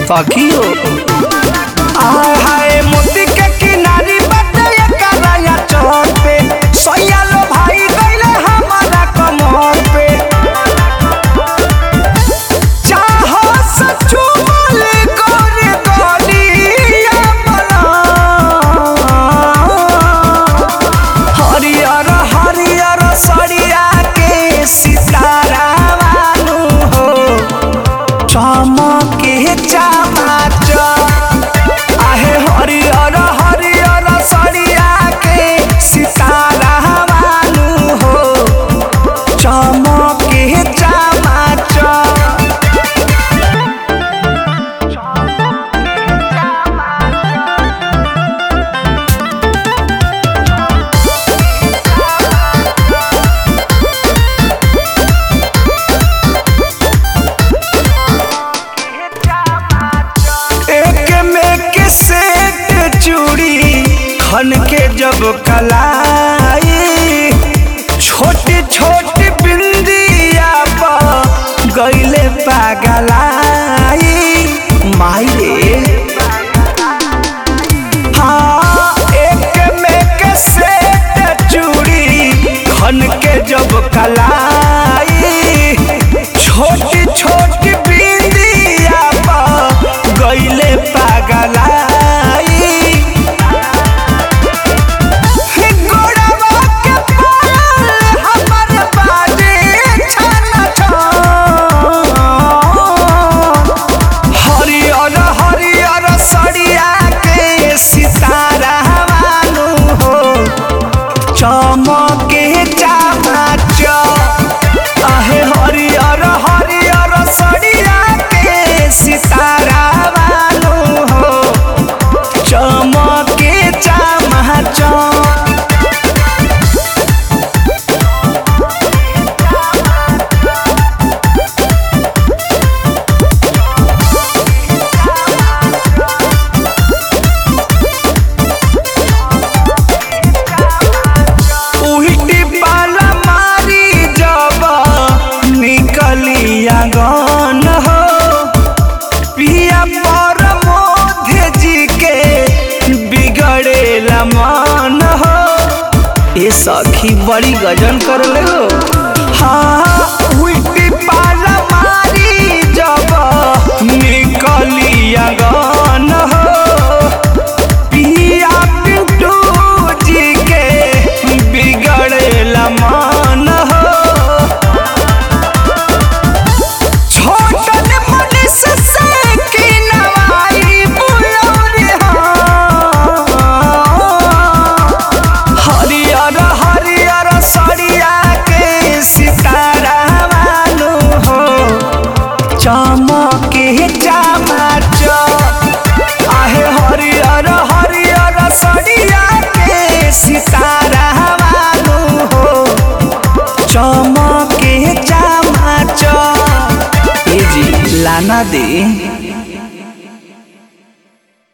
सखियो आय हाय मोती के किनारी बाटे एकराया चौक पे सैया लो भाई गइले हमारा कमर पे चाहो सचू बोले गोरे गोलिया बना हरियर हरियर सरिया के सितारा वालू हो चमके चमाच आहे हरियर हरियर सरिया के सितारा वालू हो चमके चमाच एक में के सेट चूड़ी खन के जब कलाई छोटी छोटी बिंदिया पर गईले पागलाई माई रे हाँ एक में के सेट चूड़ी खन के जब कलाई छोटी छोटी बिंदिया पर गईले पागलाई गोड़वा के पायल हमर बाजे छन छन हरियर हरियर सरिया के सितारा वालू हो चमके चामाच आहे हरियर हरियर सरिया के सितारा वालू हो चमके चामाच उल्टी पाला मारी जब निकली आंगन हो पिया पर मोधे जी के बिगड़ेला मन हो ए सखी बड़ी गजन कर ले हो हाँ उल्टी पाला मारी जब निकली आंगन हो पिया पिंटू जी के बिगड़ेला मान हो छोटन मनीष से की नवाई बुलौरी हो हरियर हरियर सरिया के सितारा वालू हो चमके चमाच आहे हरियर हरियर सरिया के सितारा वालू हो चमके चमाच ए जी लाना दे